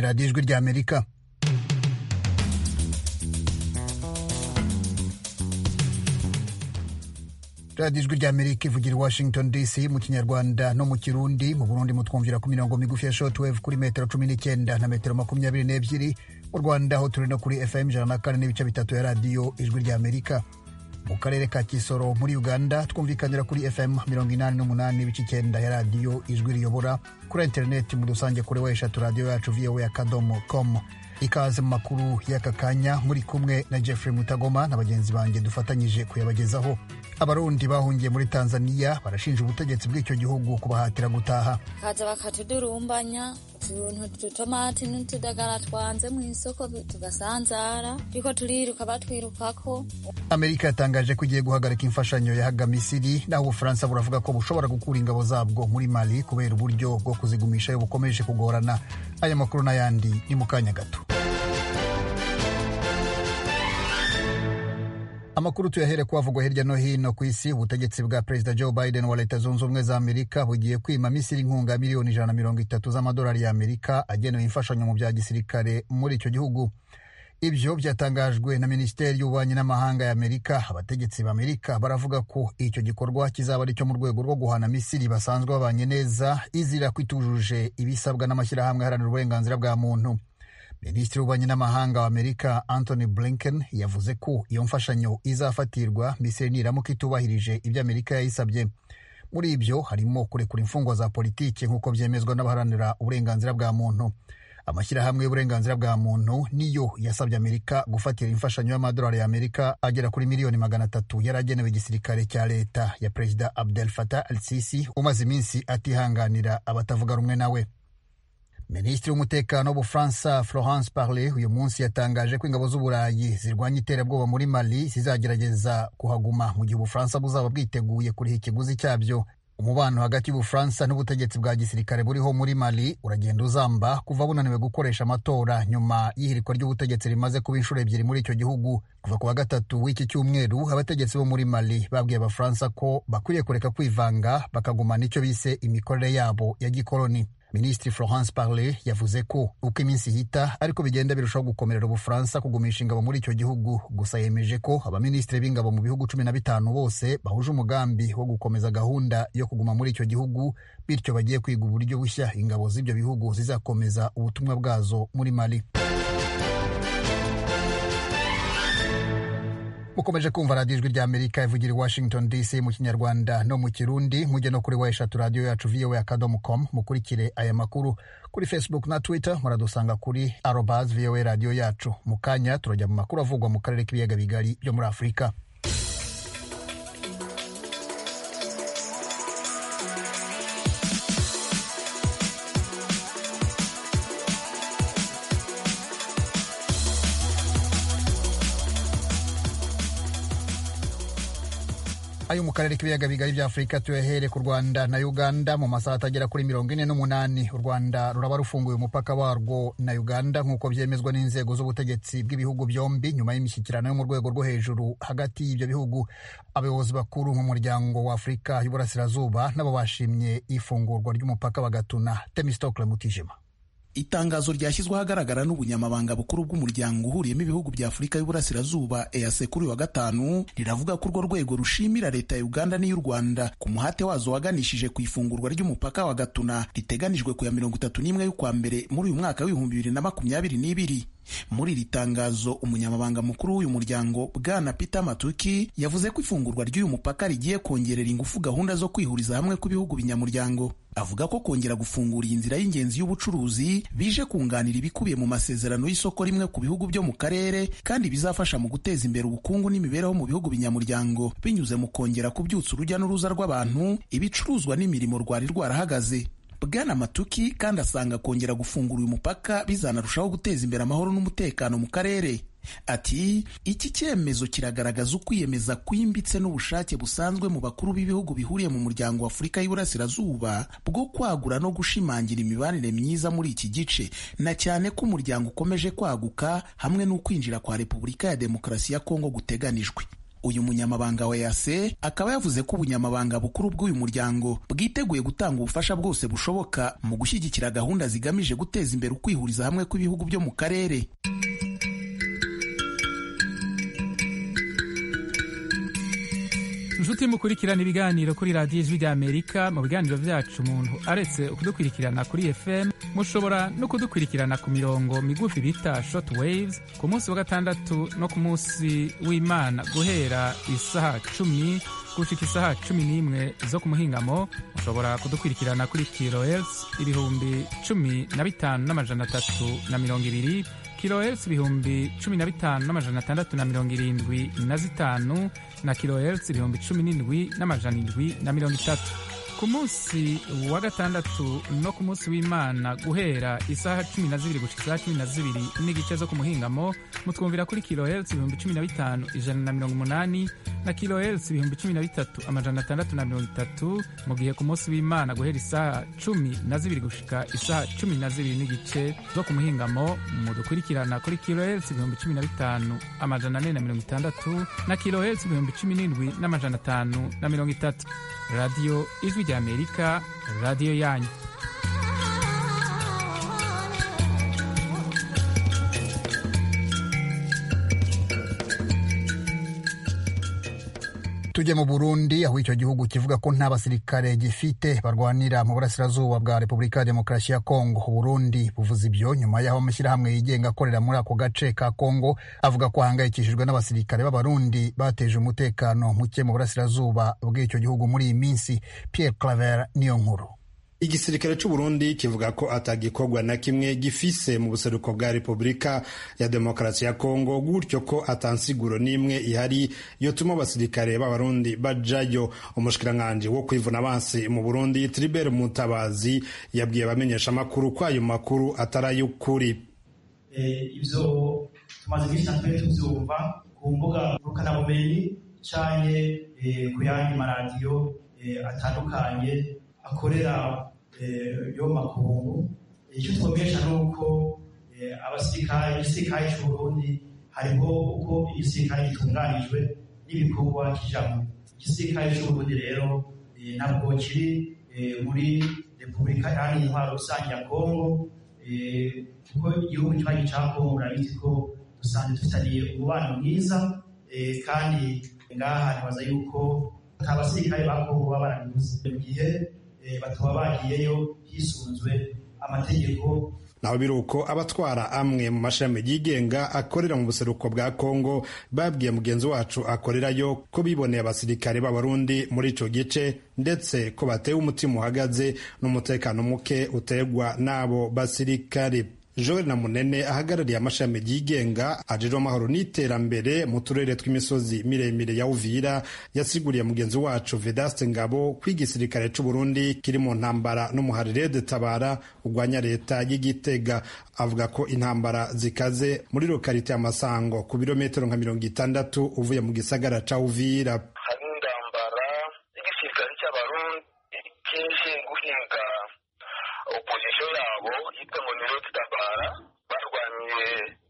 radiyo ijwi ry'amerika radiyo ijwi ry'amerika ivugira i washington dc mu kinyarwanda no mu kirundi mu burundi mutwumvira ku mirongo migufi ya shortwave kuri metero cumi n'icyenda na metero makumyabiri n'ebyiri mu rwanda aho turi no kuri fm ijana na kane n'ibice bitatu ya radiyo ijwi ry'amerika mu karere ka kisoro muri uganda twumvikanira kuri fm mirongo inani n'umunani n'ibice icyenda ya radiyo ijwi riyobora kuri interineti muri rusange kuri we eshatu radiyo yacu voa akadomo com ikaze mu makuru y'aka kanya muri kumwe na jeffrey mutagoma na bagenzi banjye dufatanyije kuyabagezaho abarundi bahungiye muri tanzania barashinja ubutegetsi bw'icyo gihugu kubahatira gutaha kaza bakatudurumbanya utuntu ututomati n'utudagara twanze mu isoko tugasanzara turiko turiruka batwirukako amerika yatangaje ko igiye guhagarika imfashanyo yahaga misiri naho ubufaransa buravuga ko bushobora gukura ingabo zabwo muri mali kubera uburyo bwo kuzigumishayo bukomeje kugorana aya makuru n'ayandi ni mu kanya gato amakuru tuyahere kuhavugwa hirya no hino ku isi ubutegetsi bwa perezida joe biden wa leta zunze ubumwe za amerika bugiye kwima misiri inkunga ya miliyoni ijana na mirongo itatu z'amadolari ya amerika agenewe imfashanyo mu bya gisirikare muri icyo gihugu ibyo byatangajwe na minisiteri y'ububanyi n'amahanga ya amerika abategetsi b'amerika baravuga ko icyo gikorwa kizaba ari cyo mu rwego rwo guhana misiri basanzwe babanye neza izira ko itujuje ibisabwa n'amashyirahamwe aharanira uburenganzira bwa muntu minisitiri w'ububanyi n'amahanga wa amerika anthony blinken yavuze ko iyo mfashanyo izafatirwa misiri niramuka itubahirije ibyo amerika yayisabye muri ibyo harimo kurekura imfungwa za politiki nk'uko byemezwa n'abaharanira uburenganzira bwa muntu amashyirahamwe y'uburenganzira bwa muntu niyo yasabye amerika gufatira imfashanyo y'amadolari ya amerika agera kuri miliyoni magana atatu yari agenewe igisirikare cya leta ya perezida abdel fatah al sisi umaze iminsi atihanganira abatavuga rumwe nawe minisitiri w'umutekano w'ubufaransa florence parle uyu munsi yatangaje ko ingabo z'uburayi zirwanya iterabwoba muri mali zizagerageza kuhaguma mu gihe ubufaransa buzaba bwiteguye kuriha ikiguzi cyabyo umubano hagati y'ubufaransa n'ubutegetsi bwa gisirikare buriho muri mali uragenda uzamba kuva bunaniwe gukoresha amatora nyuma y'ihirikwa ry'ubutegetsi rimaze kuba inshuro ebyiri muri icyo gihugu kuva ku wa gatatu w'iki cyumweru abategetsi bo muri mali babwiye abafaransa ko bakwiriye kureka kwivanga bakagumana icyo bise imikorere yabo ya gikoloni minisitiri florence parle yavuze ko uko iminsi ihita ariko bigenda birushaho gukomerera ubufaransa kugumisha ingabo muri icyo gihugu gusa yemeje ko abaminisitiri b'ingabo mu bihugu cumi na bitanu bose bahuje umugambi wo gukomeza gahunda yo kuguma muri icyo gihugu bityo bagiye kwiga uburyo bushya ingabo z'ibyo bihugu zizakomeza ubutumwa bwazo muri mali mukomeje kumva radiyo ijwi ry'amerika ivugira i washington dc mu kinyarwanda no mu kirundi mujye no kuri wa eshatu radiyo yacu voa akadomo com mukurikire aya makuru kuri facebook na twitter muradusanga kuri arobas voa radiyo yacu mu kanya turajya mu makuru avugwa mu karere k'ibiyaga bigari byo muri afurika ayo mu karere k'ibiyaga bigari bya afurika tuyahere ku rwanda na uganda mu masaha atagera kuri mirongo ine n'umunani u rwanda ruraba rufunguye umupaka warwo na uganda nk'uko byemezwa n'inzego z'ubutegetsi bw'ibihugu byombi nyuma y'imishyikirano yo mu rwego rwo hejuru hagati y'ibyo bihugu abayobozi bakuru mu muryango wa afurika y'uburasirazuba nabo bashimye ifungurwa ry'umupaka wa gatuna temistokle mutijima itangazo ryashyizweho ahagaragara n'ubunyamabanga bukuru bw'umuryango uhuriyemo ibihugu bya afurika y'uburasirazuba EAC kuri wa gatanu riravuga ko urwo rwego rushimira leta ya uganda n'iy'u rwanda ku muhate wazo waganishije ku ifungurwa ry'umupaka wa gatuna riteganijwe ku ya mirongo itatu n'imwe y'ukwa mbere muri uyu mwaka w'ibihumbi bibiri na makumyabiri n'ibiri muri iri tangazo umunyamabanga mukuru w'uyu muryango bwana Peter Matuki yavuze ko ifungurwa ry'uyu mupaka rigiye kongerera ingufu gahunda zo kwihuriza hamwe kw'ibihugu binyamuryango avuga ko kongera gufungura iyi nzira y'ingenzi y'ubucuruzi bije kunganira ibikubiye mu masezerano y'isoko rimwe ku bihugu byo mu karere kandi bizafasha mu guteza imbere ubukungu n'imibereho mu bihugu binyamuryango binyuze mu kongera kubyutsa urujya n'uruza rw'abantu ibicuruzwa n'imirimo rwari rwarahagaze bwana matuki kandi asanga kongera gufungura uyu mupaka bizanarushaho guteza imbere amahoro n'umutekano mu karere ati iki cyemezo kiragaragaza ukwiyemeza kwimbitse n'ubushake busanzwe mu bakuru b'ibihugu bihuriye mu muryango wa afurika y'uburasirazuba bwo kwagura no gushimangira imibanire myiza muri iki gice na cyane ko umuryango ukomeje kwaguka hamwe n'ukwinjira kwa repubulika ya demokarasi ya kongo guteganijwe uyu munyamabanga wa EAC akaba yavuze ko ubunyamabanga bukuru bw'uyu muryango bwiteguye gutanga ubufasha bwose bushoboka mu gushyigikira gahunda zigamije guteza imbere ukwihuriza hamwe kw'ibihugu byo mu karere inshuti mukurikirana ibiganiro kuri radiyo ijwi ry'amerika mu biganiro byacu umuntu aretse kudukurikirana kuri fm mushobora no kudukurikirana ku mirongo migufi bita short waves ku munsi wa gatandatu no ku munsi w'imana guhera isaha cumi gushika isaha cumi n'imwe zo ku muhingamo mushobora kudukurikirana kuri kilohertz ibihumbi cumi na bitanu n'amajana atatu na mirongo ibiri kilohertz ibihumbi cumi na bitanu n'amajana atandatu na mirongo irindwi na zitanu na kilohertz ibihumbi cumi n'indwi n'amajana indwi na mirongo itatu ku munsi wa gatandatu no ku munsi w'imana guhera isaha cumi na zibiri gushika isaha cumi na zibiri n'igice zo ku muhingamo mutwumvira kuri kilohertz ibihumbi cumi na bitanu ijana na mirongo umunani na kilohertz ibihumbi cumi na bitatu amajana atandatu na mirongo itatu mu gihe ku munsi w'imana guhera isaha cumi na zibiri gushika isaha cumi na zibiri n'igice zo ku muhingamo mudukurikirana kuri kilohertz ibihumbi cumi na bitanu amajana ane na mirongo itandatu na kilohertz ibihumbi cumi n'indwi n'amajana atanu na mirongo itatu radiyo ijwi ry'amerika radiyo yanyu tujye mu burundi aho icyo gihugu kivuga ko nta basirikare gifite barwanira mu burasirazuba bwa repubulika ya demokarasi ya kongo uburundi buvuze ibyo nyuma y'aho amashyirahamwe yigenga akorera muri ako gace ka kongo avuga ko ahangayikishijwe n'abasirikare b'abarundi bateje umutekano muke mu burasirazuba bw'icyo gihugu muri iyi minsi pierre claver niyo nkuru igisirikare c'uburundi kivuga ko atagikorwa na kimwe gifise mu buseruko bwa repubulika ya demokarasi ya kongo gutyo ko atansiguro n'imwe ihari yotuma abasirikare b'abarundi bajayo umushikiranganji wo kwivuna abansi mu burundi tribert mutabazi yabwiye abamenyesha amakuru ko ayo makuru atari ay'ukuri ivyo tumaze iminsi natwe tuvyumva ku mbuga ngurukanabumenyi canke ku yandi maradiyo atandukanye akorera yo makungu icyo twumvisha ni uko abasirikare igisirikare cy'uburundi hariho uko igisirikare gitunganijwe n'ibikorwa kijamo igisirikare cy'uburundi rero ntabwo kiri muri repubulika iharanira intwaro rusange ya kongo kuko igihugu kibanyi cya kongo urabizi ko dusanzwe dufitaniye umubano mwiza kandi ngaha ntibaza yuko nta basirikare ba kongo baba barabibuze mu gihe bataba bagiyeyo hisunzwe amategeko naho biri uko abatwara amwe mu mashami yigenga akorera mu buseruko bwa kongo babwiye mugenzi wacu akorerayo ko biboneye abasirikare b'abarundi muri ico gice ndetse ko batewe umutima uhagaze n'umutekano muke utegwa n'abo basirikare joel na munene ahagarariye amashami yigenga ajejwe amahoro n'iterambere mu turere tw'imisozi miremire ya uvira yasiguriye mugenzi wacu vedaste ngabo ko igisirikare c'uburundi kiri mu ntambara n'umuharire de tabara urwanya leta y'igitega avuga ko intambara zikaze muri lokalite ya masango ku birometero nka mirongo itandatu uvuye mu gisagara ca uvira hari intambara y'igisirikare cy'abarundi kije guhinga opozisiyo yabo yitwa ngo ni roti tabara barwaniye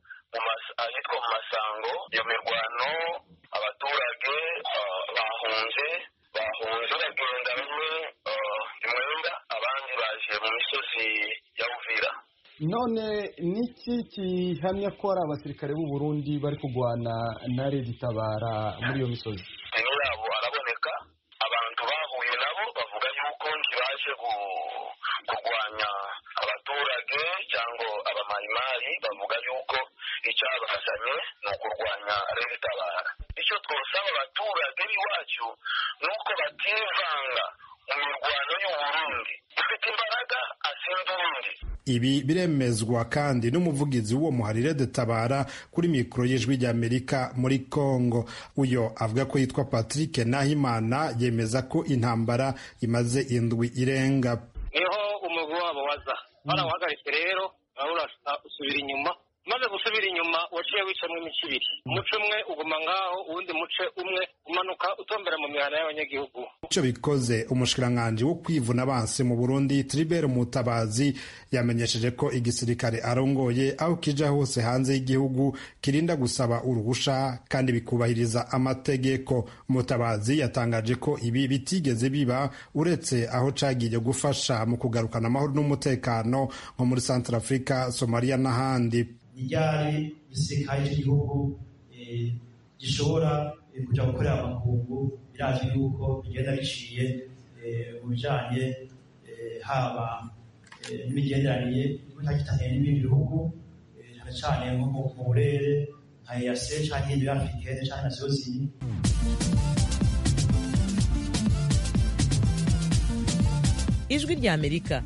ahitwa mu masango iyo mirwano abaturage bahunze bahunze bagenda bamwe imwenda abandi baje mu misozi ya uvira none niki gihamya ko ari abasirikare b'u Burundi bari kurwana na redi tabara muri iyo misozi deni yabo araboneka abantu bahuye nabo bavuga yuko ntibaje kurwanya abaturage cyangwa abamayimayi bavuga yuko icyabazanye ni ukurwanya redi tabara icyo twosaba abaturage b'iwacu ni uko bativanga mu mirwano y'uburundi ufite imbaraga asinda urundi ibi biremezwa kandi n'umuvugizi w'uwo muharire de tabara kuri mikoro y'ijwi ry'amerika muri congo uyo avuga ko yitwa patrick nahimana yemeza ko intambara imaze indwi irenga niho umugwi wabo waza barawuhagaritse rero urabona usubira inyuma maze gusubira inyuma waciye wicamwo imice ibiri umuce umwe uguma ngaho uwundi muce umwe umanuka utombera mu mihana y'abanyagihugu ico bikoze umushikiranganji wo kwivuna abansi mu burundi tribert mutabazi yamenyesheje ko igisirikare arongoye aho kija hose hanze y'igihugu kirinda gusaba uruhusha kandi bikubahiriza amategeko mutabazi yatangaje ko ibi bitigeze biba uretse aho cagiye gufasha mu kugarukana amahoro n'umutekano nko muri centre africa somalia n'ahandi ryari igisirikare cy'igihugu gishobora kujya gukorera amakungu birazwi yuko bigenda biciye mu bijyanye haba n'imigenderanire n'ibitagitaniye n'ibindi bihugu cyane cyane nko mu burere nka eyase cyangwa iyindi afurikene cyangwa na siyosini ijwi ry'amerika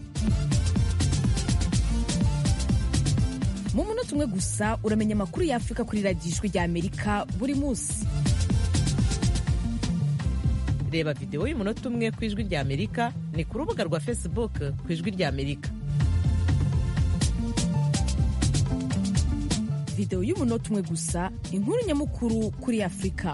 mu munota umwe gusa uramenya amakuru y'afurika kuri radiyo ijwi ry'amerika buri munsi reba videwo y'umunota umwe ku ijwi ry'amerika ni ku rubuga rwa facebook ku ijwi ry'amerika videwo y'umunota umwe gusa inkuru nyamukuru kuri afurika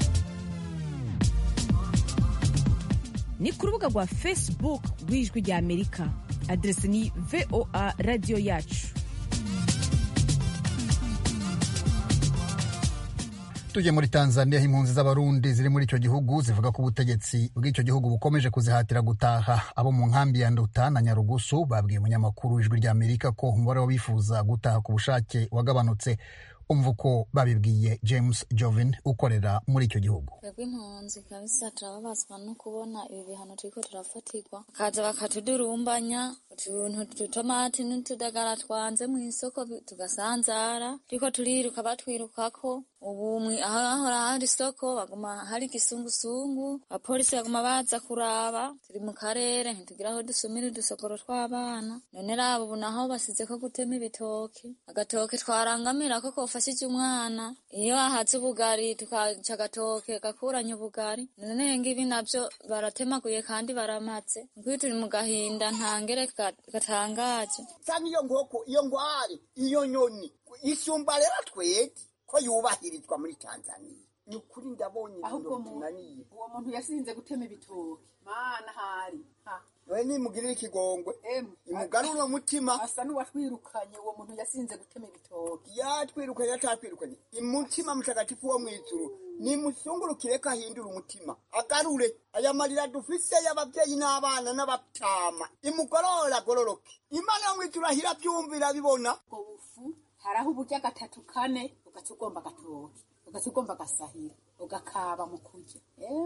ni ku rubuga rwa facebook rw'ijwi ry'amerika aderesi ni voa radiyo yacu tujye muri tanzania aho impunzi z'abarundi ziri muri icyo gihugu zivuga ko ubutegetsi bw'icyo gihugu bukomeje kuzihatira gutaha abo mu nkambi ya nduta na nyarugusu babwiye umunyamakuru w'ijwi ry'amerika ko umubare w'abifuza gutaha ku bushake wagabanutse umva uko babibwiye james jovin ukorera muri icyo gihugu twebwe impunzi kabisa turababazwa no kubona ibi bihano turiko turafatirwa bakaza bakatudurumbanya utuntu tutomati n'utudagara twanze mu isoko tugasanzara turiko turiruka batwirukako ubu aho hahora hari isoko baguma hari igisungusungu abapolisi baguma baza kuraba turi mu karere ntitugira aho dusumira udusokoro tw'abana none raba ubu naho basizeko gutema ibitoki agatoke twarangamira ko kofashije umwana iyo ahaze ubugari tukaca agatoke gakuranye ubugari none ngibi navyo baratemaguye kandi baramaze nk'iyo turi mu gahinda ntangere gatangaje sanga iyo nkoko iyo ngware iyo nyoni isumba rero twege ko yubahirizwa muri tanzania ni ukuri ndabonye ahubwo uwo muntu yasinze gutema ibitoki mana hari we nimugirira ikigongwe imugarure umutima asa n'uwatwirukanye uwo muntu yasinze gutema ibitoki yatwirukanye atatwirukanye umutima mutagatifu wo mw'ijuru nimusungurukire ko ahindura umutima agarure aya marira dufise y'abavyeyi n'abana n'abatama imugorora agororoke imana yo mw'ijuru ahira byumvira bibona ubwo bufu hari aho uburya gatatu kane ugaca ugomba agatoki ugaca ugomba agasahira ugakaba mu kurya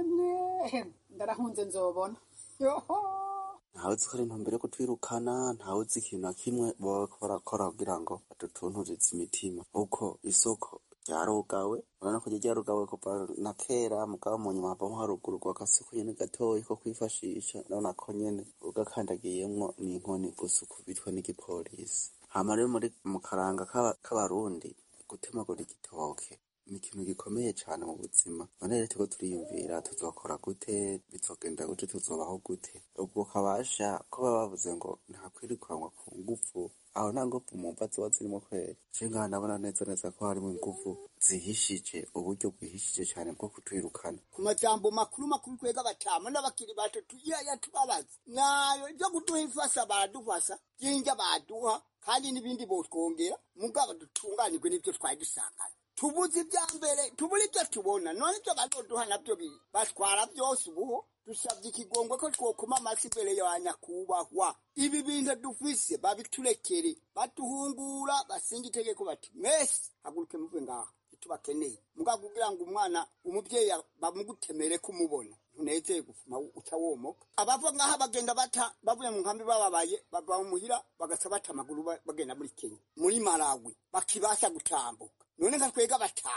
emwe ndarahunze nzobona yoho ntawe uzi ko ari intumbero yo kutwirukana ntawe uzi ikintu na kimwe baba barakora kugira ngo badutunturize imitima kuko isoko ryarugawe urabona ko ryarugawe kuva na kera mugabo mu nyuma havamo harugururwa agasoko nyene gatoyi ko kwifashisha urabona ko nyene ugakandagiyemwo n'inkoni gusa ukubitwa n'igipolisi hama rero muri mu karanga k'abarundi gutemagura igitoke ni ikintu gikomeye cyane mu buzima none rero turiko turiyumvira tuzokora gute bizogenda gute tuzobaho gute ubwo kabasha ko baba bavuze ngo nta kwirukanwa ku nguvu aho nta nguvu mu mva ziba zirimo kwera je ngaha ndabona neza neza ko harimo inguvu zihishije uburyo bwihishije cyane bwo kutwirukana ku majambo makuru makuru twega batama n'abakiri bato tuyaya tubabaza nayo ibyo kuduha ifasa baradufasa byinja baduha kandi n'ibindi botwongera mugabo dutunganirwe n'ibyo twari dusanganye tubuze ibya mbere tubura ibyo tubona none ibyo bazoduha nabyo batwara byose ubuho dusabye ikigongwe ko twokuma amasi imbere ya nyakubahwa ibi bintu dufise babiturekere batuhungura basinga itegeko bati mwese haguruke muve ngaha tubakeneye mugabo kugira ngo umwana umubyeyi bamugutemere kumubona ntunezeye gufuma uca womoka abava ngaha bagenda bata bavuye mu nkambi bababaye bava muhira bagaca bata amaguru bagenda muri kenya muri malawi bakibasha gutambuka none nka twega batama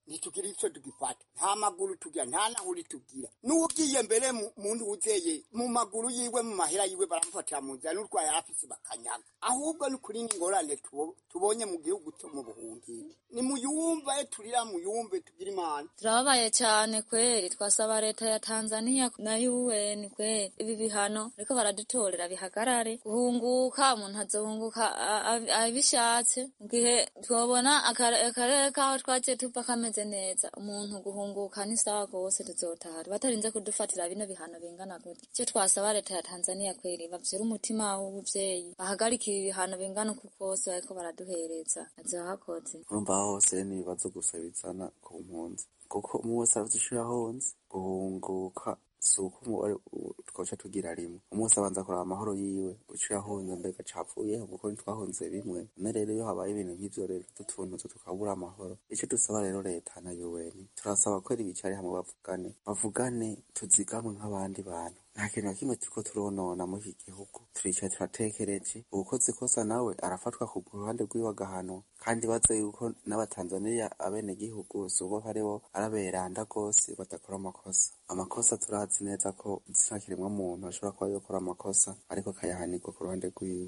ntitugira icyo tugifata nta maguru tugira nta nahuri tugira n'ugiye mbere muntu wuzeye mu maguru yiwe mu mahera yiwe baramufatira mu nzira n'urwaye afise bakanyaga ahubwo ni kuri n'ingorane tubonye mu gihugu cyo mu buhungiro ni muyumve turira muyumve tugira imana turababaye cyane kweri twasaba leta ya tanzania na un kweri ibi bihano ariko baradutorera bihagarare guhunguka umuntu azohunguka abishatse mu gihe twabona akarere kaho twagiye tuva kameze neza umuntu guhunguka ni sawa rwose tuzotaha batarinze kudufatira bino bihano bingana gutya icyo twasaba leta ya tanzania kweri bavyura umutima w'ubuvyeyi bahagarika ibi bihano bingana uku kose bariko baraduhereza azoba hakoze urumva hose ni ibibazo gusa bizana ku mpunzi kuko umwe wese aravuze isho yahonze guhunguka si uko umubare twoca tugira rimwe umunsi abanza kuraba amahoro yiwe uco yahonze mbega capfuyeho kuko ntitwahonze bimwe none rero iyo habaye ibintu nk'ivyo rero tutuntu tukabura amahoro ico dusaba rero leta na UN turasaba ko bicare hamwe bavugane bavugane tuzigamwe nk'abandi bantu nta kintu na kimwe turiko turonona muri iki gihugu turicaye turatekereje uwukoze ikosa nawe arafatwa ku ruhande rwiwe agahanwa kandi baze yuko n'abatanzaniya abenegihugu si uko haribo araberanda rwose badakora amakosa amakosa turazi neza ko nta kiremwa muntu ashobora kuba yokora amakosa ariko akayahanirwa ku ruhande rwiwe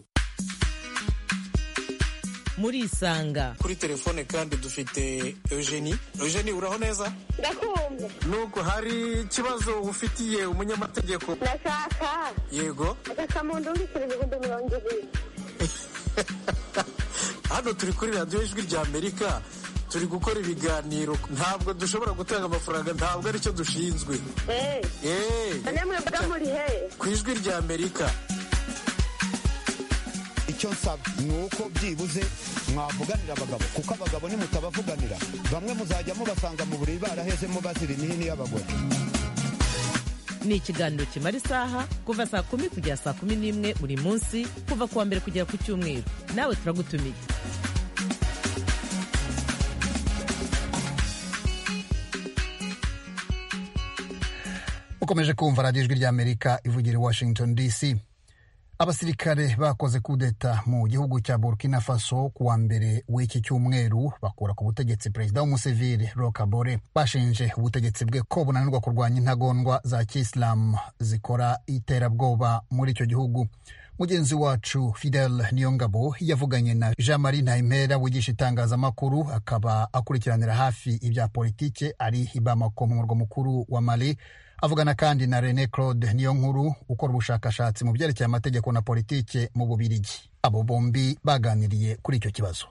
murisanga kuri telefone kandi dufite eugenie eugenie uraho neza ndakumva nuko hari ikibazo ufitiye umunyamategeko ndashaka yego agasamundu w'ibiciro ibihumbi mirongo ibiri hano turi kuri radiyo ijwi rya amerika turi gukora ibiganiro ntabwo dushobora gutanga amafaranga ntabwo aricyo dushinzwe namwe mba muri he ku ijwi rya amerika icyo nsaba ni uko byibuze mwavuganira abagabo kuko abagabo nimutabavuganira bamwe muzajya mubasanga mu buriri barahezemo bazira imihini y'abagore ni ikiganiro kimara isaha kuva saa kumi kugera saa kumi n'imwe buri munsi kuva ku wa mbere kugera ku cyumweru nawe turagutumiye ukomeje kumva radiyo ijwi ry'amerika ivugira i washington dc abasirikare bakoze kudeta mu gihugu cya burkina faso ku wa mbere w'iki cyumweru bakura ku butegetsi perezida w'umusivili rokabore bashinje ubutegetsi bwe ko bunanirwa kurwanya intagondwa za kisilamu zikora iterabwoba muri icyo gihugu mugenzi wacu fidel niyongabo yavuganye na jean marie ntayimpera wigisha itangazamakuru akaba akurikiranira hafi ibya politike ari i bamako mu murwa mukuru wa mali avugana kandi na rene claude niyo nkuru ukora ubushakashatsi mu byerekeye amategeko na politike mu bubirigi abo bombi baganiriye kuri icyo kibazo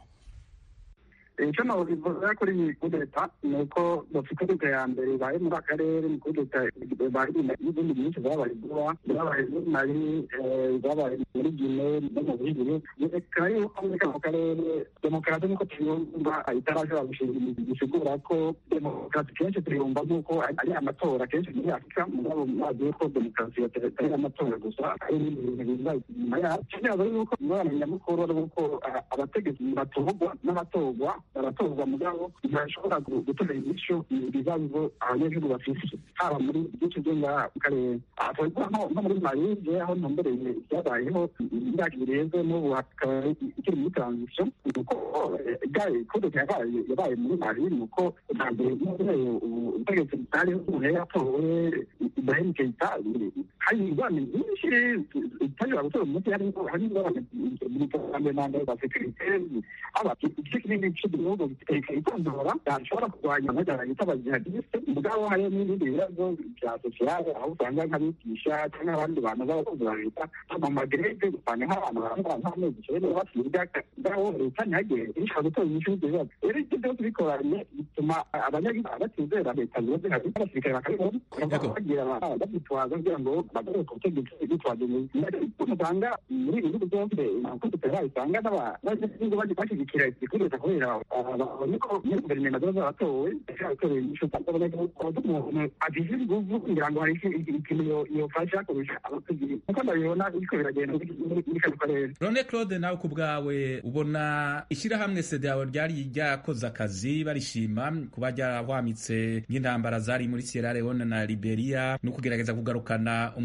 icyo nabivuga kuri iyi kudeta ni uko bafite kudeta ya mbere ibaye muri akarere ni kudeta n'izindi nyinshi zabaye vuba zabaye muri mali zabaye muri gine no mu bihiri reka yuko muri kano karere demokarasi niko tuyumva itarashobora gushinga imizi gisigura ko demokarasi kenshi tuyumva nk'uko ari amatora kenshi muri afurika mugabo mazi yuko demokarasi atari amatora gusa ari n'ibindi bintu biza inyuma yayo kibazo yuko ingorane nyamukuru ari uko abategetsi batorwa n'abatorwa baratorwa mugabo ntibashobora gutora inyishu ibibazo abanyagihugu bafise haba muri byinshi byo ngaha mu karere twavuga nko muri marije aho ntumbereye byabayeho imyaka irenze n'ubu hakaba ikiri muri transition nuko kudeta yabaye yabaye muri mali nuko bwa mbere ubutegetsi butariho umuntu yari yatowe ibrahim keita hari ingorane nyinshi itashobora gutora umuti harimo hari ingorane mu iterambere nanga za sekirite haba igice kinini cy'igihugu ikitondora yashobora kurwanya amajyana yita abajihadiste mugabo hariho n'ibindi bibazo bya sosiyale aho usanga nk'abigisha cyangwa abandi bantu b'abakozi ba leta mu magerede usanga nk'abantu bambara nk'amezi icyenda basiga ngaho leta ntihagere ishobora gutora inyishu y'ibyo bibazo rero ibyo byose bikoranye bituma abanyagihugu batizera leta ziba zihari n'abasirikare bakabibona bagira babyitwaza kugira ngo bagarure ku butegetsi bitwaje usanga muri ibi bihugu byose abakozi bayisanga n'abanyagihugu bashyigikira igikureta kubera babonye ko muri guverinoma ziba zaratowe zaratoreye inyishu kuburyo umuntu agize inguvu kugira ngo hari ikintu yofasha kurusha abakozi kuko ndabibona biriko biragenda muri kano karere rone claude nawe ku bwawe ubona ishyirahamwe sedeyawe ryari ryakoze akazi barishima kuba ryarahwamitse nk'intambara zari muri sierra leone na liberia no kugerageza kugarukana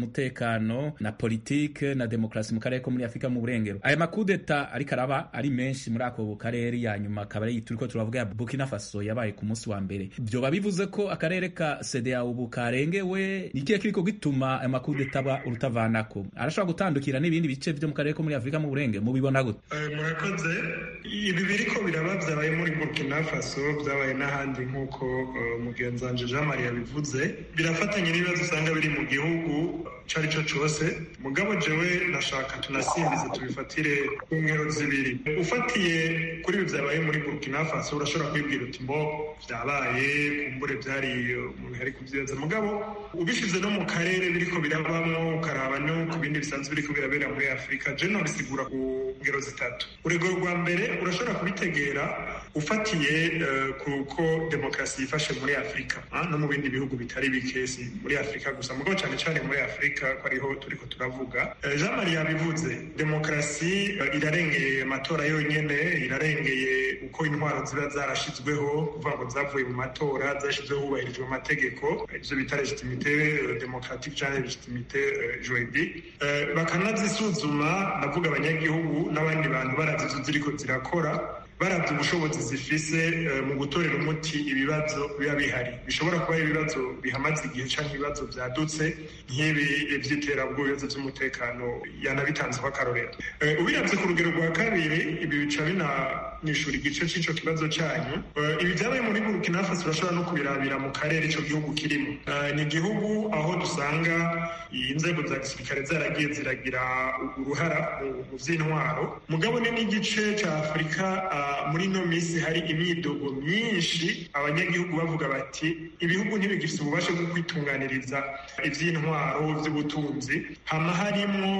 umutekano na politike na demokarasi mu karere ko muri afurika mu burengero aya makudeta ariko araba ari menshi muri ako karere ya nyuma akaba ari turiko turavuga ya burkina faso yabaye ku munsi wa mbere vyoba bivuze ko akarere ka cda ubu karengewe nikihe kiriko gituma aya makudeta aba urutavanako arashobora gutandukira n'ibindi bice vyo mu karere ko muri afurika mu burengero mubibona gute murakoze ibi biriko biraba vyabaye muri burkina faso vyabaye n'ahandi nk'uko mugenzi wanje jean marie yabivuze birafatanye n'ibibazo usanga biri mu gihugu ico ari cyo cose mugabo jewe nashaka tunasimbize tubifatire ku ngero zibiri ufatiye kuri ibi vyabaye muri burkina faso urashobora kwibwira uti mbo vyabaye kumbure vyari umuntu yari kuvyibaza mugabo ubishize no mu karere biriko birabamwo ukaraba no ku bindi bisanzwe biriko birabera muri afurika je nobisigura ku ngero zitatu urugero rwa mbere urashobora kubitegera ufatiye kuko demokarasi yifashe muri afurika no mu bindi bihugu bitari bike si muri afurika gusa mugabo cyane cyane muri afurika ko ariho turiko turavuga jean marie yabivuze demokarasi irarengeye amatora yonyene irarengeye uko intwaro ziba zarashizweho kuvuga ngo zavuye mu matora zashyizweho hubahirijwe amategeko ivyo bita legitimite demokratique canke legitimite juridique bakanazisuzuma ndavuga abanyagihugu n'abandi bantu barazizo ziriko zirakora baravye ubushobozi zifise mu gutorera umuti ibibazo biba bihari bishobora kuba ibibazo bihamaze igihe canke ibibazo vyadutse nk'ibi vy'iterabwoba ibibazo vy'umutekano yanabitanzeho akarorero ubiravye ku rugero rwa kabiri ibi bica binanishura igice c'ico kibazo canyu ibi vyabaye muri burkina faso urashobora no kubirabira mu karere ico gihugu kirimo ni igihugu aho dusanga inzego za gisirikare zaragiye ziragira uruhara mu vy'intwaro mugabo ni n'igice ca afurika muri ino minsi hari imyidogo myinshi abanyagihugu bavuga bati ibihugu ntibigifite ububasha bwo kwitunganiriza iby'intwaro by'ubutunzi hama harimwo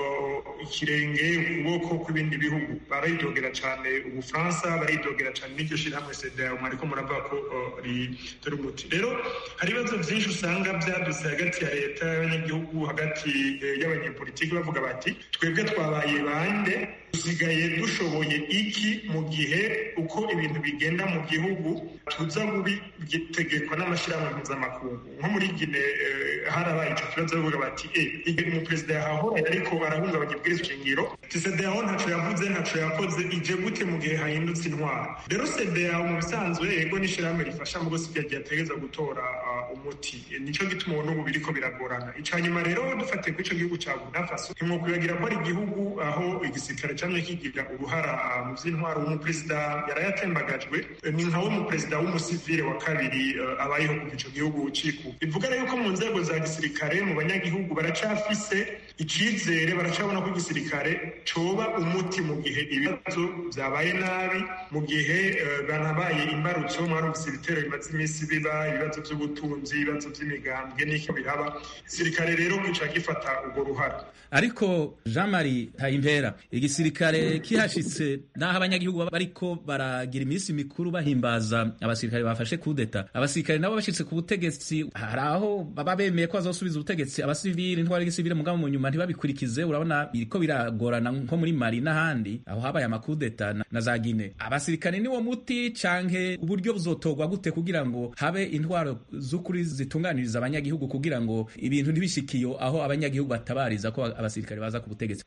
ikirenge ukuboko kw'ibindi bihugu baridogera cyane ubufaransa baridogera cyane n'iryo shyirahamwe sedao mwariko muravuga ko ritari umuti rero hari ibibazo byinshi usanga byadutse hagati ya leta y'abanyagihugu hagati y'abanyepolitiki bavuga bati twebwe twabaye bande dusigaye dushoboye iki mu gihe uko ibintu bigenda mu gihugu tuza gutegekwa n'amashyirahamwe mpuzamakungu nko muri gine harabaye icyo kibazo bavuga bati e igihe umuperezida yahahoranye ariko arahungabanya ibwirizwa shingiro sedeyaho ntaco yavuze ntaco yakoze ije gute mu gihe hahindutse intwaro rero sedeyaho mu bisanzwe yego n'ishyirahamwe rifasha mu gose ryagiye ategereza gutora umuti nico gituma ubu n'ubu biriko biragorana ica nyuma rero dufatiye kuri ico gihugu ca burkina faso ntimwokwibagira ko ari igihugu aho igisirikare camye kigira uruhara mu vy'intwaro umuperezida yarayatembagajwe ni nkawe umuperezida w'umusivile wa kabiri abayeho kuva ico gihugu ciku bivuga rero ko mu nzego za gisirikare mu banyagihugu baracafise icizere baracabona ko igisirikare coba umuti mu gihe ibibazo vyabaye nabi mu gihe banabaye imbarutso mwarumvise ibitero bimaze iminsi biba ibibazo vy'ubutunzi ibibazo vy'imigambwe n'iko biraba igisirikare rero gica gifata urwo ruhara ariko jean marie tayimpera igisirikare kihashitse n'aho abanyagihugu bariko baragira iminsi mikuru bahimbaza abasirikare bafashe kudeta abasirikare nabo bashitse ku butegetsi hari aho baba bemeye ko bazosubiza ubutegetsi abasivili intwara y'igisivili mugabo mu nyuma ntibabikurikize urabona biriko biragorana nko muri mali n'ahandi aho habaye amakudeta na, na za gine abasirikare niwo muti canke uburyo buzotorwa gute kugira ngo habe intwaro z'ukuri zitunganiriza abanyagihugu kugira ngo ibintu ntibishikiyo aho abanyagihugu batabariza ko abasirikare baza ku butegetsi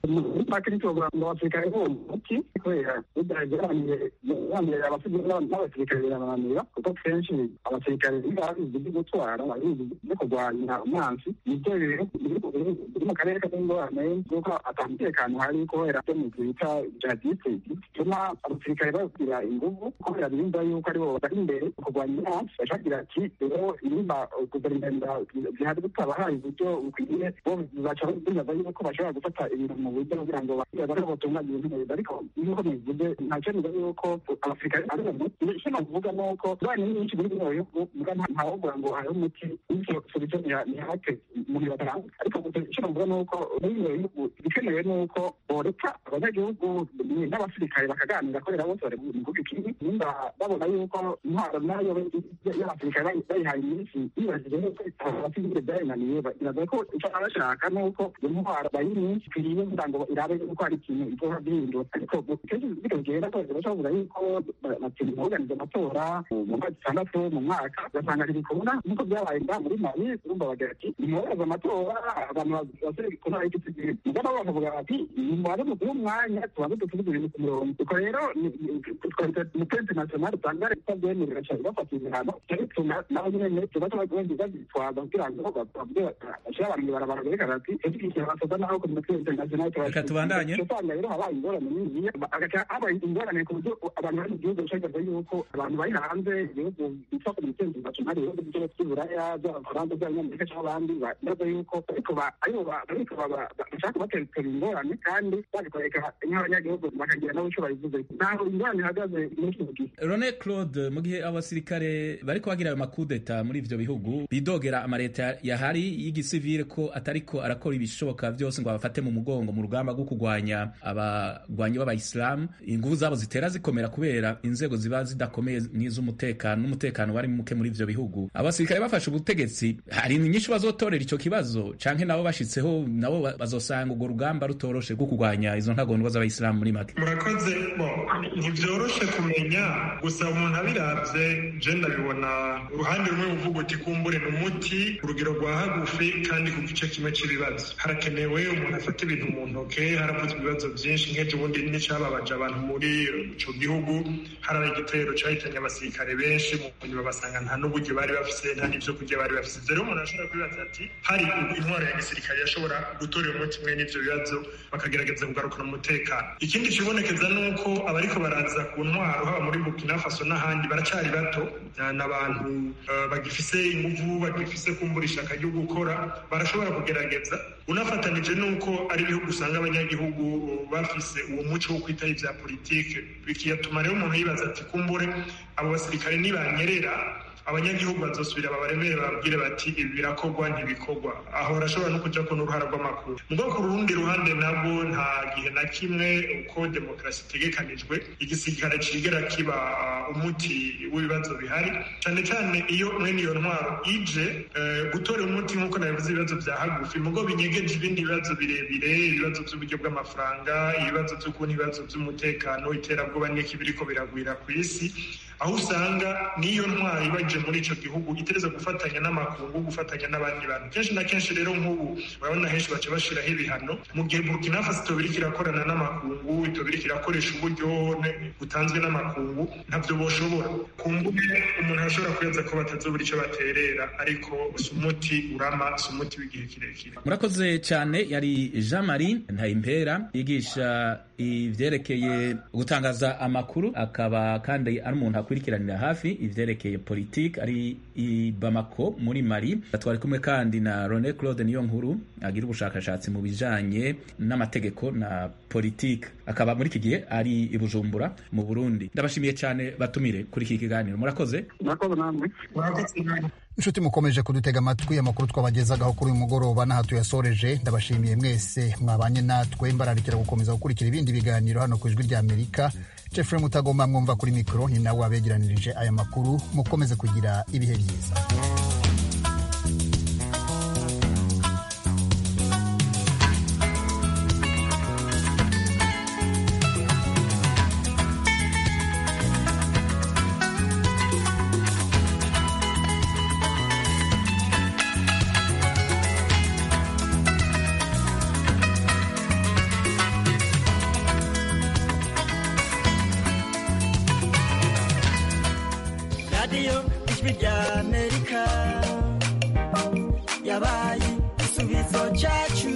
ngo abasirikare bo muti kubera bigaragaramye abasivili n'abasirikare birabananira kuko kenshi abasirikare babizi byo gutwara babizi byo kurwanya umwansi nibyo biri mu karere k'ingorane kuko atamutekano hari kubera byo mu bita jihadiste bituma abasirikare bagira inguvu kubera birinda yuko aribo bari imbere kurwanya umwansi bashagira ati rero nimba guverinoma zihari butabahaye uburyo bukwiye bo baca bibaza yuko bashobora gufata ibintu mu buryo kugira ngo barebe batunganya ibintu neza ariko nk'uko bivuze ntacyo niba yuko abasirikare ari umuti icyo navuga ni uko abana nyinshi muri bino bihugu muga ntawovuga ngo hariho umuti bityo solution ntihake muri batanga ariko icyo navuga ni uko muri bino bihugu ibikenewe ni uko boreka abanyagihugu n'abasirikare bakaganira kubera bose bari mu gihugu kimwe nimba babona yuko intwaro nayo y'abasirikare bayihaye minsi yibajije nuko abasivile byarinaniye biragoye ko icyo baba bashaka ni uko intwaro bayiri ikwiriye kugira ngo irabe yuko hari ikintu izoba bihindura ariko kenshi bino bigenda kose bacavuga yuko batiri muorganize amatora mu mwaka itandatu mu mwaka ugasanga ntibikunda nk'uko byabaye nga muri mali urumva bagira ati nimubaze amatora abantu basore kuna iki tugiye mugana bakavuga bati nimubaze muduhe umwanya tubanze dutuvuge ibintu ku murongo ubwo rero umupe international usanga leta bwemerera cyane bafata ibihano cyo bituma nabo nyene tubaca bagenda bazitwaza kugira ngo bavuge bashyira abantu ibarabara berekana ati edukishyira abasoda naho ku mupe international Reka tubandanye. usanga rero habaye ingorane nini agaca habaye ingorane ku buryo abantu bari mu gihugu bashagaza yuko abantu bari hanze ibihugu bitwa ku mupe international ibihugu byose by'uburaya by'abafaransa by'abanyamerika cyangwa abandi baza yuko ariko ba- aribo ba- ariko baba- ba- bashaka kubatera ingorane kandi babikoreka nk'abanyagihugu bakagira nabo icyo babivuze ntaho ingorane ihagaze muri kino gihe Rone Claude mu gihe abasirikare bariko bagira ayo makudeta muri ivyo bihugu bidogera amareta yahari y'igisivile ko atariko arakora ibishoboka vyose ngo abafate mu mugongo mu rugamba rwo kurwanya abagwanyi b'abayisilamu inguvu zabo zitera zikomera kubera inzego ziba zidakomeye n'iz'umutekano n'umutekano wari muke muri ivyo bihugu abasirikare bafashe ubutegetsi hari inyinshi bazotorera ico kibazo canke nabo bashitseho nabo ba- bazosanga urwo rugamba rutoroshe rwo kurwanya izo ntagondwa z'abayisilamu muri make murakoze bo ntibyoroshe kumenya gusa umuntu abiravye je ndabibona uruhande rumwe uvuga uti kumbure ni umuti urugero rwa hagufi kandi ku gice kimwe c'ibibazo harakenewe umuntu afata ibintu mu ntoke haravuzwe ibibazo vyinshi nk'ejo bundi n'icababaje abantu muri ico gihugu harabaye igitero cahitanye abasirikare benshi mu nyuma basanga nta n'uburyo bari bafise nta n'ivyo kurya bari bafise ivyo rero umuntu ashobora kwibaza ati hari intwaro ya gisirikare yashobora gutorera umuti umwe n'ivyo bibazo bakagerageza kugarukana umutekano ikindi kibonekeza ni uko abariko baraza ku ntwaro haba muri burkina faso n'ahandi baracyari bato ni abantu eh, bagifise inguvu bagifise kumbura ishaka ryo gukora barashobora kugerageza unafatanije n'uko ari ibihugu usanga abanyagihugu bafise uwo muco wo kwitaho ivya politike bikiyatuma rero umuntu yibaza ati kumbure abo basirikare nibanyerera abanyagihugu bazosubira babaremere babwire bati ibi birakorwa ntibikorwa aho barashobora no kuja ko n'uruhara rw'amakuru mugo ku rundi ruhande nabwo nta gihe na kimwe uko demokarasi itegekanijwe igisirikare cigera kiba uh, umuti w'ibibazo bihari cane cane iyo mwene iyo ntwaro ije eh, gutora umuti nk'uko nabivuze ibibazo vya hagufi mugo binyegeje ibindi bibazo birebire ibibazo vy'uburyo bw'amafaranga ibibazo vy'ukuntu ibibazo vy'umutekano iterabwoba n'iki biriko biragwira ku isi aho usanga n'iyo ntwaro ibaje muri ico gihugu itereza gufatanya n'amakungu gufatanya n'abandi bantu kenshi na kenshi rero nk'ubu urabona henshi baca bashiraho ibihano mu gihe burkina faso itoba iriko irakorana n'amakungu itoba iriko irakoresha uburyo ne- butanzwe n'amakungu ntavyo boshobora kumbure umuntu arashobora kwibaza ko batazobura ico baterera ariko si umuti urama si umuti w'igihe kirekire murakoze cyane yari jean marie ntayimpera yigisha ivyerekeye gutangaza amakuru akaba kandi ari umuntu akurikiranira hafi ivyerekeye politike ari i bamako muri mali twari kumwe kandi na rone claude niyo nkuru agira ubushakashatsi mu bijanye n'amategeko na politike akaba muri iki gihe ari i bujumbura mu burundi ndabashimiye cyane batumire kuri iki kiganiro murakoze murakoze namwe murakoze namwe inshuti mukomeje kudutega amatwi amakuru twabagezagaho kuri uyu mugoroba n'aha tuyasoreje ndabashimiye mwese mwabanye natwe mbararikira gukomeza gukurikira ibindi biganiro hano ku ijwi rya amerika jeffrey mutagomba mwumva kuri mikoro ni nawe wabegeranirije aya makuru mukomeze kugira ibihe byiza radiyo ijwi rya amerika yabaye igisubizo cyacu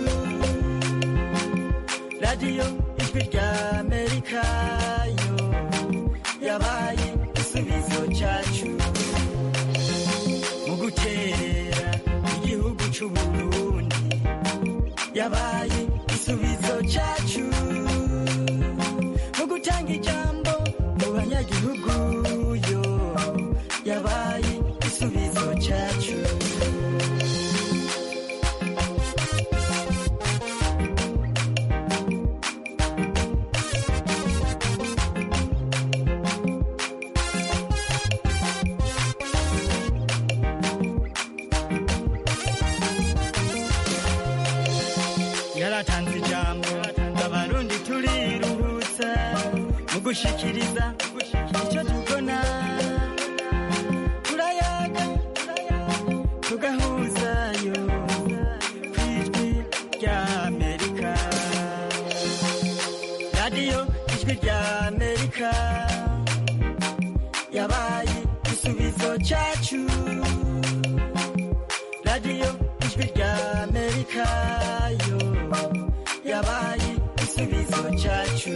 radiyo ijwi rya amerika yo yabaye igisubizo cyacu mu guterera igihugu cy'uburundi yabaye igisubizo cyacu mu gutanga ijambo mu banyagihugu yo yabaye igisubizo cyacu yaratanze ijambo abarundi turiruhutsa mu gushikiriza icyo tubona turayaga tugahuzayo ku ijwi rya amerika radiyo ijwi rya amerika yabaye igisubizo cyacu radiyo ijwi rya amerika yo yabaye igisubizo cyacu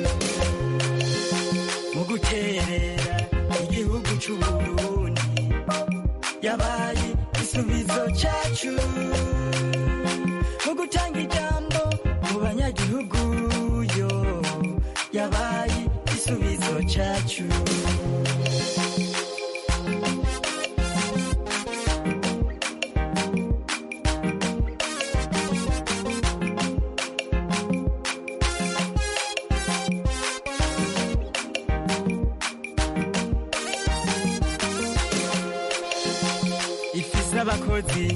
mu guterera igihugu cy'uburundi yabaye igisubizo cyacu mu gutanga ijambo mu banyagihugu yo yabaye igisubizo cyacu ifise abakozi